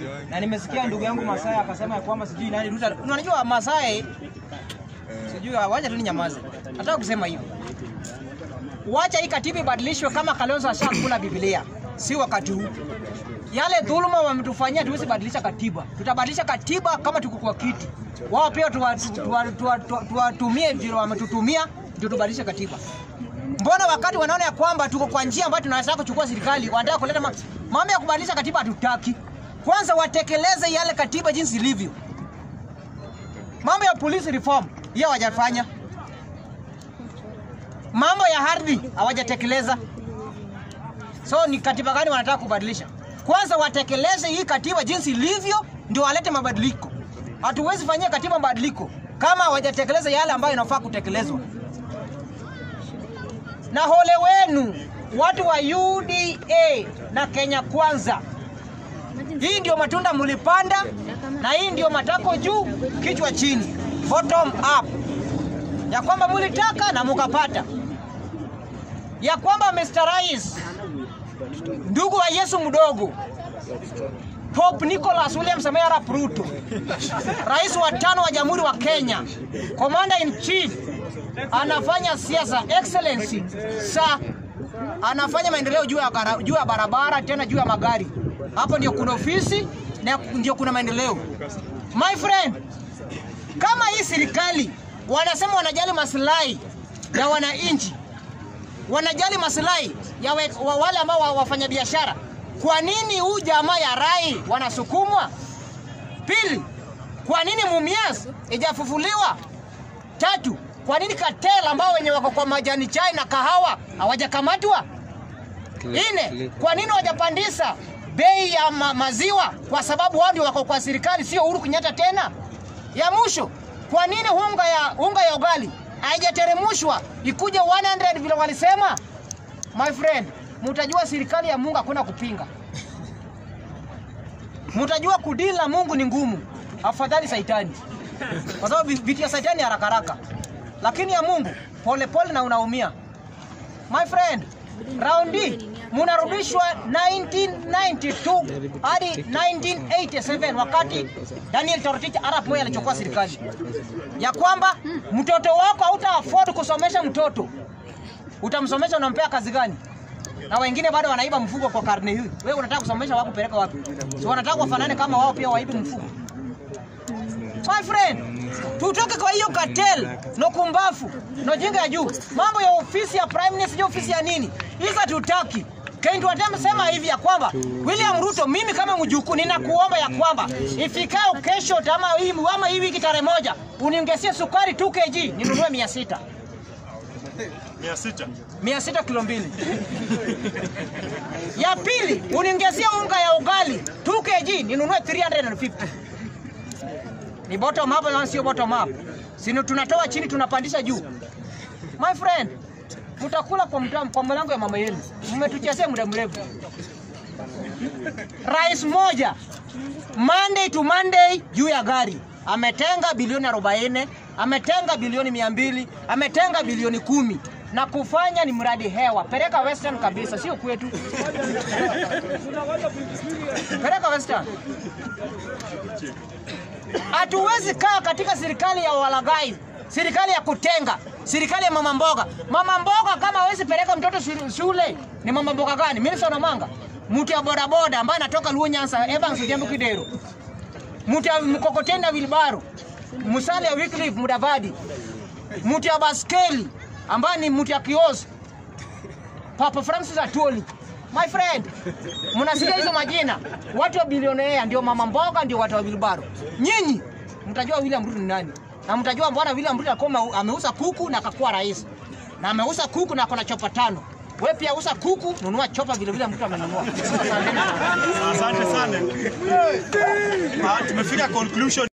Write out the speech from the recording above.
na nimesikia ndugu yangu Masai akasema ya kwamba sijui nani Ruto. Unajua Masai sijui wacha tu ninyamaze. Nataka kusema hivi. Wacha hii katiba ibadilishwe kama Kalonzo ashakula Biblia. Si wakati huu. Yale dhuluma wametufanyia tuwezi badilisha katiba. Tutabadilisha katiba kama tuko kwa kiti. Wao pia tuwatumie tuwa, tuwa, tuwa, tuwatumie vile wametutumia ndio tubadilishe katiba. Mbona wakati wanaona ya kwamba tuko kwa njia ambayo tunaweza kuchukua serikali, wanataka kuleta ma- mambo ya kubadilisha katiba hatutaki. Kwanza watekeleze yale katiba jinsi ilivyo. Mambo ya police reform hiyo hawajafanya. Mambo ya ardhi hawajatekeleza. So ni katiba gani wanataka kubadilisha? Kwanza watekeleze hii katiba jinsi ilivyo, ndio walete mabadiliko. Hatuwezi fanyia katiba mabadiliko kama hawajatekeleza yale ambayo inafaa kutekelezwa. Na hole wenu watu wa UDA na Kenya Kwanza, hii ndio matunda mlipanda, na hii ndio matako juu, kichwa chini, bottom up, ya kwamba mlitaka na mukapata, ya kwamba Mr. Rais ndugu wa Yesu mdogo Pope Nicholas William Samoei Arap Ruto, rais wa tano wa Jamhuri wa Kenya, commander in chief, anafanya siasa excellency sa anafanya maendeleo juu ya gara- juu ya barabara, tena juu ya magari. Hapo ndio kuna ofisi na ndio kuna maendeleo. My friend, kama hii serikali wanasema wanajali maslahi ya wananchi, wanajali maslahi ya we, wa, wale ambao wa, wafanya biashara, kwa nini huu jamaa ya Rai wanasukumwa? Pili, kwa nini Mumias ijafufuliwa? Tatu, kwa nini Katel ambao wenye wako kwa majani chai na kahawa hawajakamatwa? Nne, kwa nini hawajapandisha bei ya ma maziwa? Kwa sababu wao ndio wako kwa serikali, sio Uhuru Kenyatta tena. Ya mwisho, kwa nini unga ya unga ya ugali haijateremshwa ikuje 100 vile walisema? My friend, mtajua serikali ya Mungu hakuna kupinga. Mtajua kudili na Mungu ni ngumu, afadhali saitani, kwa sababu vi- vitu ya saitani haraka haraka, lakini ya Mungu pole pole na unaumia. My friend, raundi munarudishwa 1992 hadi 1987 wakati Daniel Toroitich arap Moi alichukua serikali, ya kwamba mtoto wako hauta afford kusomesha mtoto, utamsomesha unampea kazi gani? na wengine bado wanaiba mfugo kwa karne hii. Wewe unataka kusomesha wako kupeleka wapi? Si wanataka wafanane kama wao pia waibe mfugo? My friend, tutoke kwa hiyo cartel no kumbafu no jinga ya juu. Mambo ya ofisi ya prime minister, sio ofisi ya nini? Hizo hatutaki. Kendi watamsema hivi ya kwamba William Ruto, mimi kama mjukuu ninakuomba ya kwamba ifikao kesho ama hii ama hii wiki tarehe moja uniongezee sukari 2 kg ninunue 600 mia sita mia sita kilo mbili. ya pili uniongezea unga ya ugali 2 kg ninunue 350. Ni bottom up na sio bottom up. Sino tunatoa chini tunapandisha juu. My friend, mtakula kwa mtam, kwa mlango ya mama yenu. Mmetuchezea muda mrefu. Rais moja Monday to Monday juu ya gari ametenga bilioni 40, ametenga bilioni 200, ametenga bilioni kumi na kufanya ni mradi hewa. Peleka Western kabisa, sio kwetu. Peleka Western. Hatuwezi kaa katika serikali ya walaghai, serikali ya kutenga, serikali ya mama mboga. Mama mboga kama hawezi peleka mtoto shule- shule, ni mama mboga gani? Milson Omanga, mtu ya bodaboda ambaye anatoka Luo Nyanza, Evans Ojembe Kidero, mtu ya mkokoteni na wilbaro, Musalia Wycliffe Mudavadi, mtu ya baskeli ambaye ni mtu ya kiosk, Papa Francis Atwoli. My friend, mnasikia hizo majina, watu wa bilionea ndio mama mboga, ndio watu wa wilbaro. Nyinyi mtajua William Ruto ni nani, na mtajua mbona William Ruto alikuwa ame- ameuza kuku na akakuwa rais, na ameuza kuku na akona chopa tano. Wewe pia uza kuku, nunua chopa vile vile mtu amenunua. Asanteni sana. asante sana Ah, tumefika conclusion